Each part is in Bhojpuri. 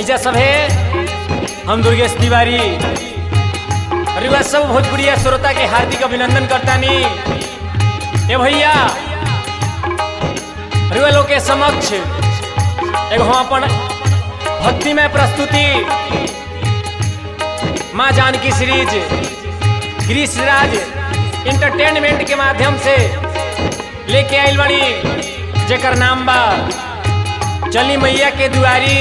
ऐजा सब है हम दुर्गेश तिवारी रिवा सब भोजपुरिया श्रोता के हार्दिक अभिनंदन करतानी ए भैया रिवा लोग के समक्ष एगो हम अपन भक्तिमय प्रस्तुति माँ जानकी सीरीज गिरीश राज इंटरटेनमेंट के माध्यम से लेके आइल बड़ी जेकर नाम बा चली मैया के दुआरी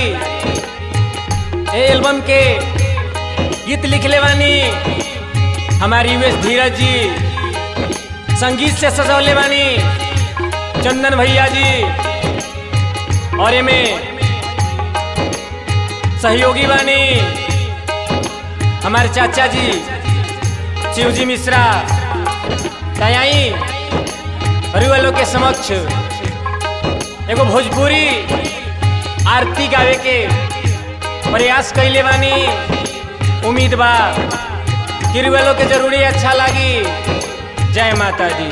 ए एल्बम के गीत लिखले बानी हमारी यूएस धीरज जी संगीत से सजौले बानी चंदन भैया जी और एमे सहयोगी बानी हमारे चाचा जी शिवजी मिश्रा तयाई परिवालों के समक्ष एगो भोजपुरी आरती गावे के प्रयास कैले बानी उम्मीद बा कि रिवालों के जरूरी अच्छा लागी जय माता दी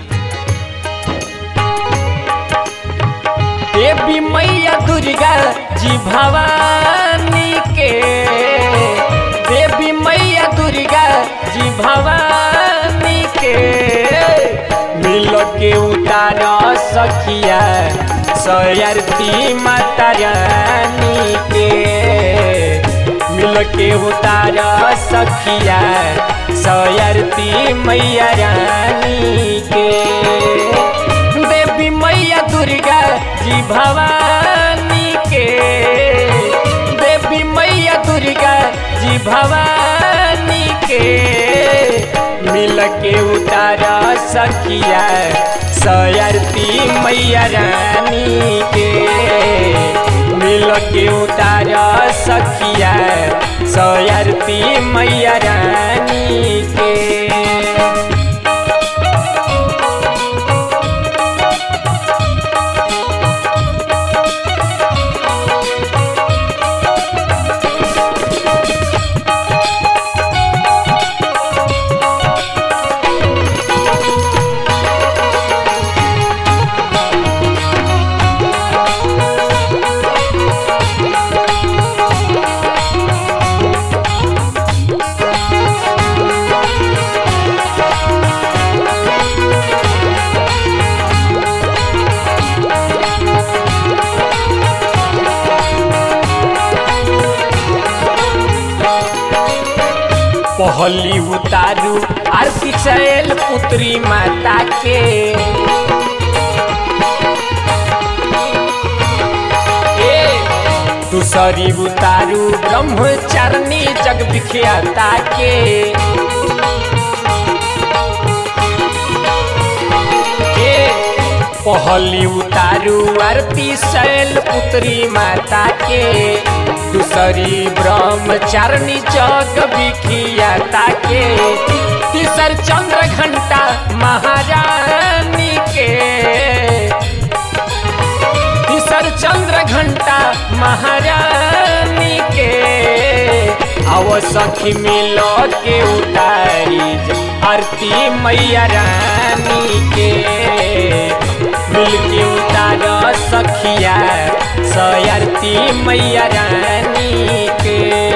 देवी मैया दुर्गा जी भवानी के देवी मैया दुर्गा जी भवानी के मिल के उतार सखिया सयरती माता रानी के मिल के उतार सखिया सयरती मैया रानी के देवी मैया दुर्गा जी भवानी के देवी मैया दुर्गा जी भवानी के मिल के उतार सखिया सयरती मैया रानी के मिल के उतार सखिया सयरती मैया रानी के पहली उतारू आरती चैल पुत्री माता के ए, दूसरी उतारू ब्रह्मचारिणी जग विख्याता के ए, पहली उतारू आरती शैल पुत्री माता के दूसरी ब्रह्मचारिणी जग विखियाता के तीसर चंद्र घंटा महारानी के तीसर चंद्र घंटा महारानी के आव सखी मिलो के उतारी आरती मैया रानी के मिल के उतार सखिया सयरती मैया रानी के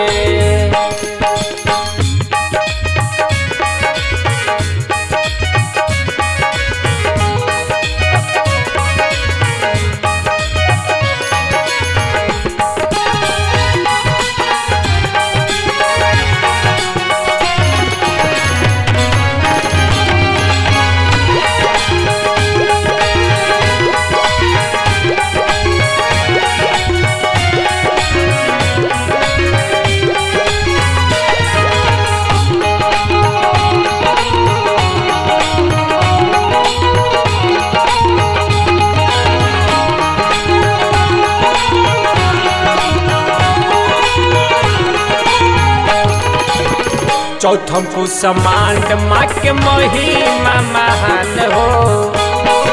चौथम कुसमांड माँ के महिमा महान हो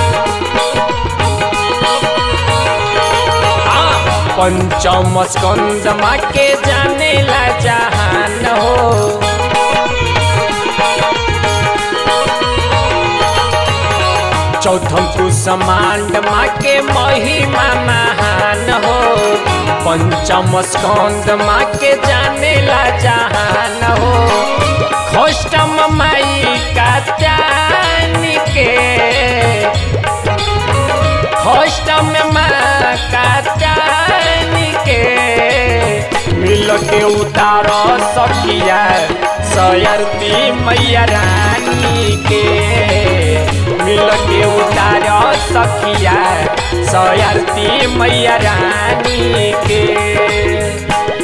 पंचम स्कंद माँ के जाने ला जहान हो चौथम कुसमांड माँ के महिमा महान हो पंचम स्कंद माँ के जाने ला जहान हो खोष्टम माई का त्यान के खोष्टम माँ का त्यान के मिल के उतारो सखिया सयरती मैया रानी के मिल के उतारो सखिया सयरती मैया रानी के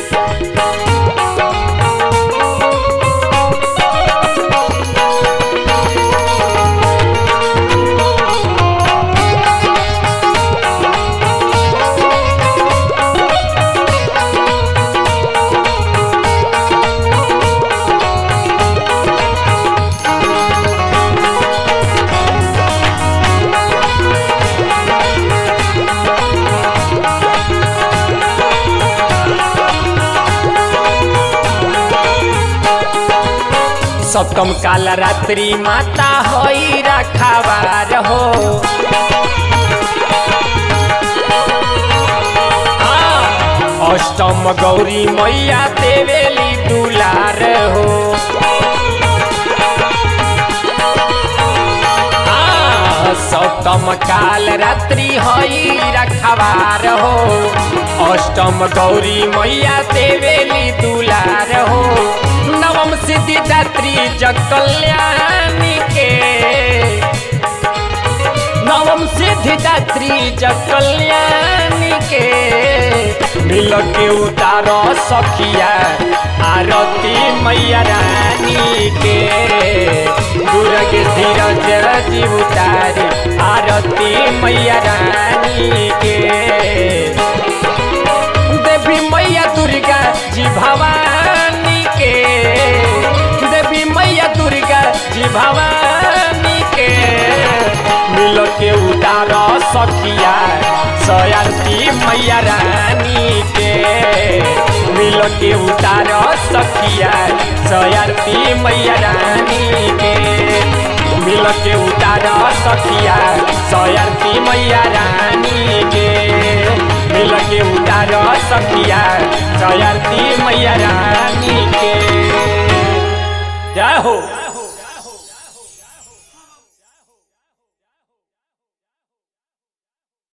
सप्तम काल रात्रि माता होई रखावार हो आ, अष्टम गौरी मैया देवेली दुलार हो आ, सप्तम काल रात्रि होई रखवार हो अष्टम गौरी मैया देवेली दुलार हो नवम सिद्धि दात्री जग कल्याणी के नवम सिद्धि दात्री जग कल्याणी के मिल के उतारो सखिया आरती मैया रानी के दुर्ग धीरज जीव उतारे आरती मैया रानी के देवी मैया दुर्गा जी भवानी के देवी मैया दुर्गा जी भवानी के मिल के उतारो सखिया सयाती मैया रानी के मिल के उतारो सखिया सयाती मैया रानी के मिल के उतारो सखिया सयाती मैया रानी के मिल के उतारो सखिया सयाती मैया रानी के जय हो